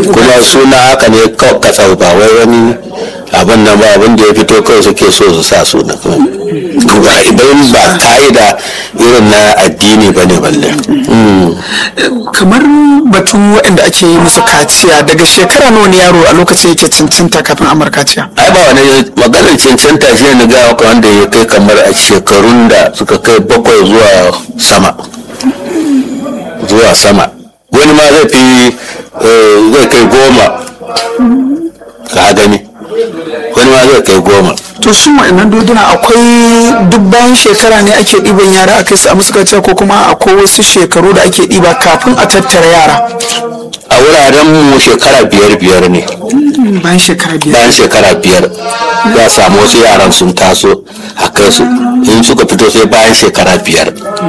kuma suna haka ne kawai katsau ba wai wani abin nan ba abin da ya fito kawai suke so su sa suna kuma idan ba ka'ida irin na addini ba ne balle kamar batun waɗanda ake yi musu kaciya daga shekara nawa ne yaro a lokacin yake cancanta kafin amar kaciya ai ba wani maganar cancanta shi ne ga maka wanda ya kai kamar a shekarun da suka kai bakwai zuwa sama zuwa sama wani ma zai fi eh, zai kai goma ka gani wani ma zai kai goma to su waɗannan doduna akwai duk bayan shekara ne ake ɗiban yara a kai su a musu kaciya ko kuma akwai wasu shekaru da ake ɗiba kafin a tattara yara a wuraren mu shekara biyar biyar ne bayan shekara biyar bayan shekara biyar za a samu wasu yaran sun taso a kai su in suka fito sai bayan shekara biyar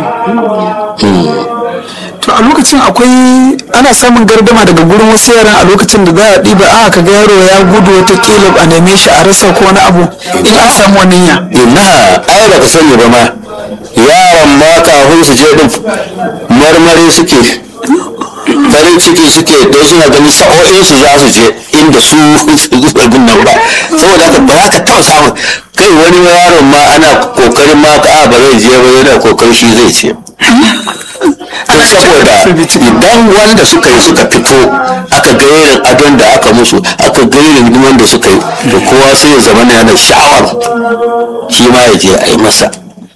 to a lokacin akwai ana samun gardama daga gurin wasu yaran a lokacin da za a ɗiba a ka ga yaro ya gudu wata a neme shi a rasa ko wani abu in an samu wannan ya ina ai baka sani ba ma yaran ma kafin su je din marmari suke farin ciki suke don suna ganin sa'o'in su za su je inda su abin nan ba saboda haka ba za ka taɓa samun kai wani yaron ma ana kokarin ma ka ba zai je ba yana kokarin shi zai ce to saboda idan wanda suka yi suka fito aka ga irin adon da aka musu aka ga irin hidiman da suka yi to kowa sai ya zama yana sha'awar shi ma ya je a yi masa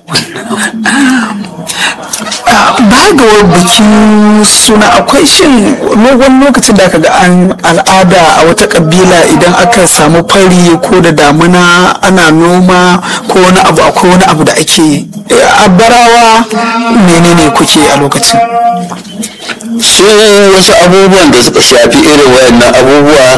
ba ga bikin suna akwai shin wani lokacin da aka ga an al'ada a wata kabila idan aka samu fari ko da damuna ana noma ko wani abu akwai wani abu da ake yi a barawa menene kuke a lokacin su wasu abubuwan da suka shafi irin wayannan abubuwa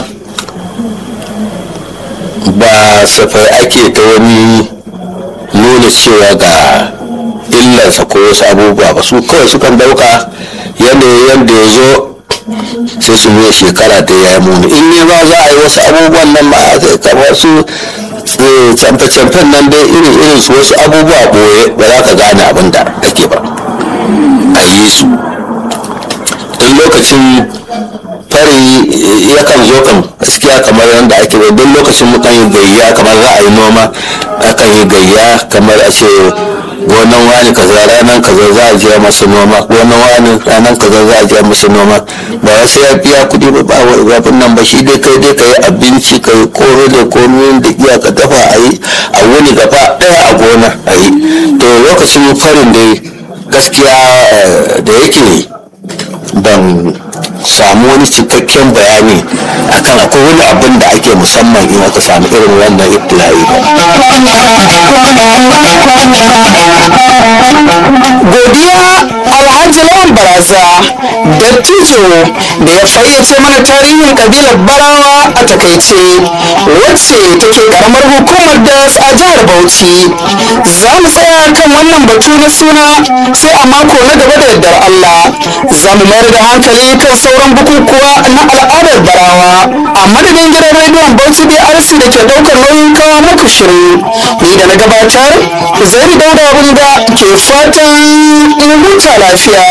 ba safai ake ta wani nuna cewa ga illarsa ko wasu abubuwa ba su kawai sukan dauka yadda yadda ya zo sai su nuna shekara ta ya yi muni in ne ba za a yi wasu abubuwan nan ba zai kamar su camfe-camfen nan dai irin irin su wasu abubuwa boye ba za ka gane abin da ake ba a yi su don lokacin fari yakan zo kan gaskiya kamar yadda ake bai don lokacin mukan yi gayya kamar za a yi noma akan yi gayya kamar a ce gonan wani kaza ranar kaza za a je masa noma gonan wani ranar kaza za a je masa noma ba wasu ya biya kuɗi ba ba wani nan ba shi dai kai dai ka yi abinci ka yi koro da komi da iya ka dafa a yi a wuni gaba ɗaya a gona a yi to lokacin farin dai gaskiya da yake ban samu wani cikakken bayani akan akwai wani abin da ake musamman in aka samu irin wannan ibtila'i ba. godiya alhaji lawan baraza dattijo da ya fayyace mana tarihin kabilar barawa a takaice wacce take karamar hukumar das a jihar bauchi za mu tsaya kan wannan batu na suna sai a mako na gaba da yardar allah za mu mayar da hankali kan sauran bukukuwa na al'adar barawa a madadin gidan rediyon bauchi brc da ke daukar nauyin kawo muku shirin ni da na gabatar zai dauda bunga ke fatan in huta lafiya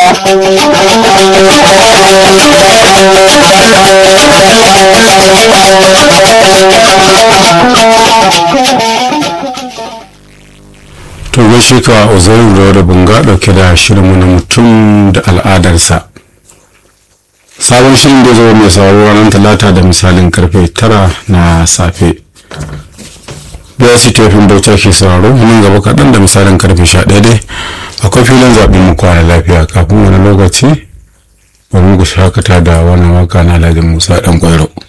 to gaishe ka uzairu da wadda bunga dauke da shirinmu na mutum da al'adarsa sabon shirin da zama mai sauraro ranar talata da misalin karfe tara na safe da su tefin bauta ke sauraro nan gaba kaɗan da misalin karfe sha ɗaya dai akwai filin zaɓen mu kwana lafiya kafin wani lokaci bari mu shakata da wannan waka na alhaji musa ɗan ƙwairo